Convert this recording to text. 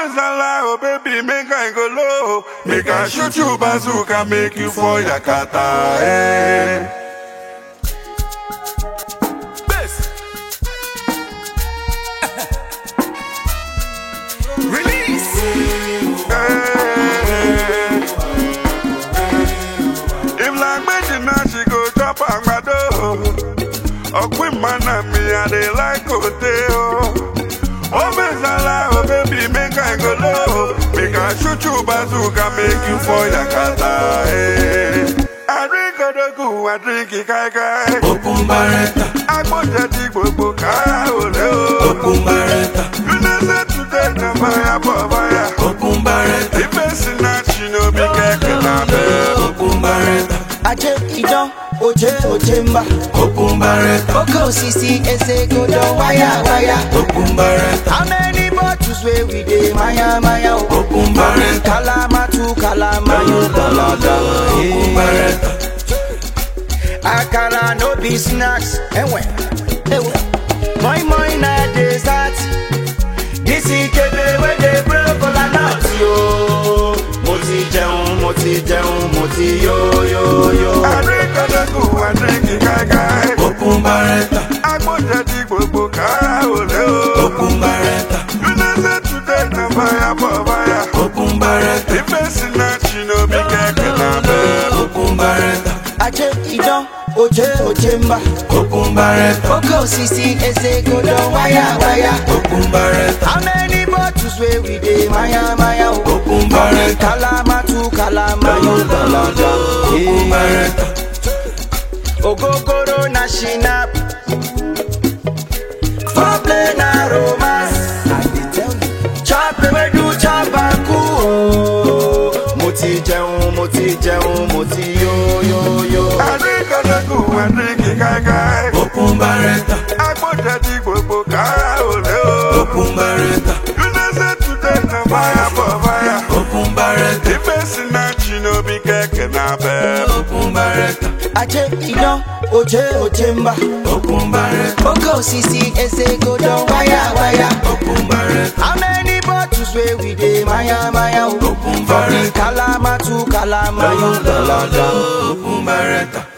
Obezala, oh baby, make I go low. Make I shoot you bazooka, make you for Yakata. Eh. Bass. Release. Eh. If like Betty now she go chop agbado. Ọ̀pìn mana mi, I dey like hotel. Obezala, oh baby, make I go low. Make I shoot you bazooka, make you for Yakata. Eh. I drink odogu, I drink ikaikai. Okun barẹta, Agbọ́jẹ̀ ti gbogbo ká òlé o. okun barẹta, United today na fire for fire. okun barẹta, Ife sinachi no be kẹ̀kẹ́ lábẹ́. okun barẹta, Aje idan oje oje mba okun barẹta, Oke osisi eze godo waya waya okun barẹta, How many bottles wey we dey maya maya o okun barẹta, Kalama tu kalama yo dalada okun barẹta, Akara no be snacks Ewe Ewe Moi moi na dessert This ikebe wey dey blow kola nut yo Mo ti jẹun, mo ti jẹun, mo ti yo yo yo Àríkọ́dọ́kù àdínkì káíkáí. okun barẹta, Agbọ́jẹ̀ ti gbogbo ká òlé o. okun barẹta, United today na fire for fire. okun barẹta, Ife sinachi no be kẹ̀kẹ́ lábẹ́. okun barẹta, Aje idan oje oje mba okun barẹta, Oke osisi eze godo waya waya okun barẹta, How many bottles wey we dey maya maya o okun barẹta, Kalama tu kalama yo dalada okun barẹta, Ogogoro na shinap Foreplay na romance Chop ewedu chop aku o Mo ti jẹun, mo ti jẹun, mo ti yo yo yo Àríkọ́dọ́kù àdínkì káíkáí. okun barẹta, Agbọ́jẹ̀ ti gbogbo ká òlé o. okun barẹta, United today na fire for fire. okun barẹta, Ife sinachi no be kẹ̀kẹ́ lábẹ́. okun barẹta, Aje idan oje oje mba okun barẹta, Oke osisi eze godo waya waya okun barẹta, How many bottles wey we dey maya maya o okun barẹta, Kalama tu kalama yo dalada okun barẹta.